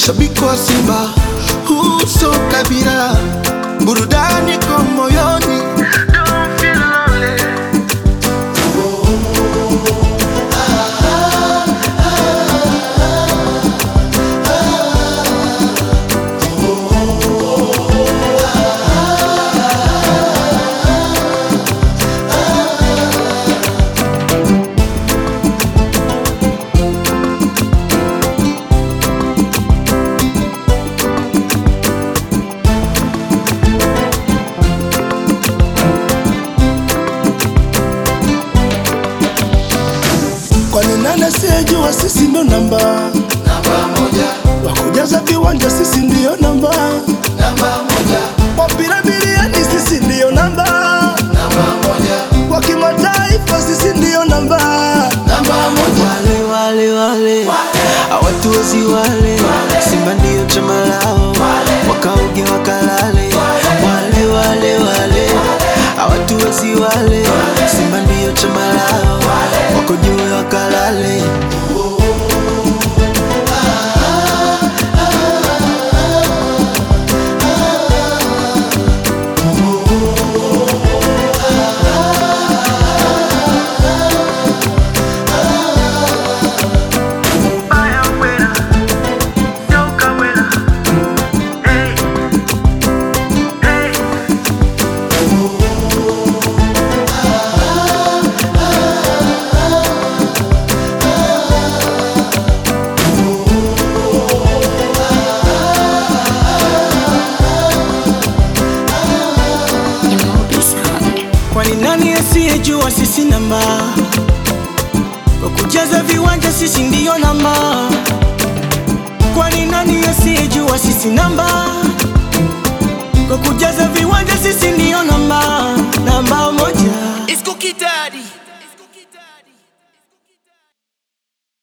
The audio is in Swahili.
shabiki wa Simba, huu sio kabila, burudani kwa moyoni. Don't feel lonely. Kwani nani asiyejua sisi ndo namba Namba moja, wakujaza viwanja, sisi ndiyo namba namba moja, wapira biliani, sisi ndiyo namba namba moja, wa kimataifa, sisi ndiyo namba namba moja. wale wale wale hawatuwezi wale Simba ndio chama lao wakaoge wakalale wale wale wale hawatuwezi wale Simba ndio chama lao wako juu wakalale Kwani nani asiyejua sisi namba kwa kujaza viwanja, sisi ndiyo namba. Kwani nani asiyejua sisi namba kwa kujaza viwanja, sisi ndiyo namba.